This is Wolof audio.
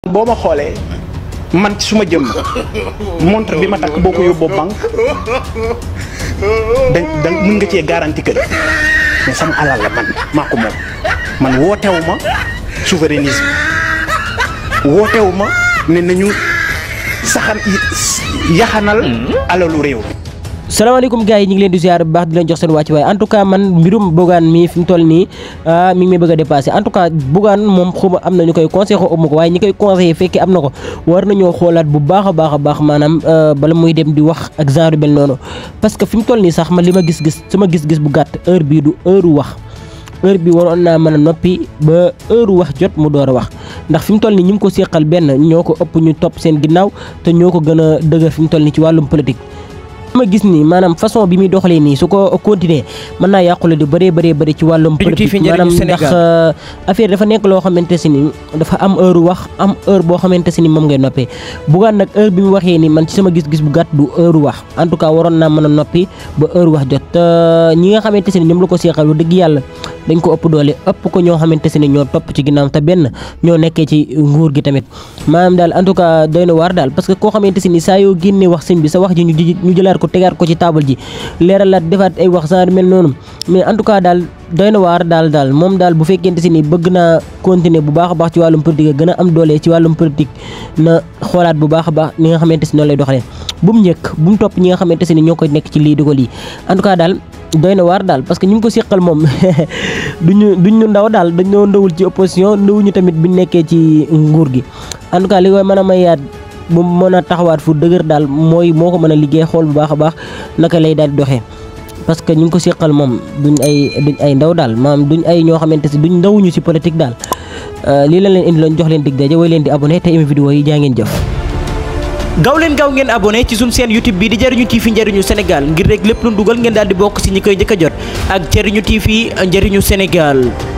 boo ma xoolee man ci suma jëmm montre bi ma takk boo ko yóbboo banque da da mën nga cee garanti kër mais sama alal la man maa ko moom man wootewu ma souverainisme wootewu ma ne nañu saxan yaxanal alalu réew salaamaaleykum gars yi ñu ngi leen di ziar bu baax di leen jox seen wàcc waaye en tout cas man mbirum Bougane mi fi mu toll nii mi ngi may bëgg a dépassé en tout cas Bougane moom xuma am na ñu koy conseillé xaw ma ko waaye ñi koy conseillé fekkee am na ko war nañoo xoolaat bu baax a baax a baax maanaam bala muy dem di wax ak genre bel noonu parce que fi mu toll nii sax man li ma gis-gis sama gis-gis bu gàtt heure bii du heure wax heure bi waroon naa mën a noppi ba heure wax jot mu door a wax ndax fi mu toll nii ñi mu ko séqal benn ñoo ko ëpp ñu topp seen ginnaaw te ñoo ko gën a dëgër fi mu toll nii ci wàllum politique ma gis ni maanaam façon bi muy doxalee nii su ko continuer mën naa yàqule di bëree bëree bëri ci wàllum politique maanaam ndax affaire dafa nekk loo xamante si ni dafa am heure wax am heure boo xamante si ni moom ngay noppee Bougane nag heure bi mu waxee ni man ci sama gis-gis bu gàtt du heure wax en tout cas waroon naa mën a noppi ba heure wax jot te ñi nga xamante si ni ñoom la ko seexal lu dëgg yàlla dañ ko ëpp doole ëpp ko ñoo xamante si ni ñoo topp ci ginnaaw te benn ñoo nekkee ci nguur gi tamit maanaam daal en tout cas doy na waar daal parce que koo xamante si ni saa yoo génnee wax sëñ bi sa wax ji ñu jëlaat ko tegaat ko ci taabal ji leeralaat defaat ay wax genre mel noonu mais en tout cas daal doy na waar daal daal moom daal bu fekkente si ni bëgg naa continuer bu baax a baax ci wàllum politique gën a am doole ci wàllum politique na xoolaat bu baax a baax ni nga xamante si noonu lay doxalee bu mu njëkk bu mu topp ñi nga xamante si ni ñoo koy nekk ci lii di ko lii en tout cas daal doy na waar daal parce que ñu ngi ko seqal moom duñu duñ ñu ndaw daal dañoo ndawul ci opposition ndawuñu tamit buñ nekkee ci nguur gi en tout cas li koy mën a mayaat bu mën a taxawaat fu dëgër daal mooy moo ko mën a liggéey xool bu baax a baax naka lay daal di doxee parce que ñu ngi ko seqal moom duñ ay duñ ay ndaw daal maanaam duñ ay ñoo xamante si duñ ndawuñu si politique daal lii la leen indi loon jox leen dig daje way leen di abonné te aimé vidéo yi jaa ngeen jëf gaaw leen gaaw ngeen abonné ci suñu chaîne YouTube bi di Jariñu TV Njariñu Sénégal ngir rek lépp lu dugal ngeen daal di bokk ci ñi koy njëkk a jot ak Jariñu TV Njariñu Sénégal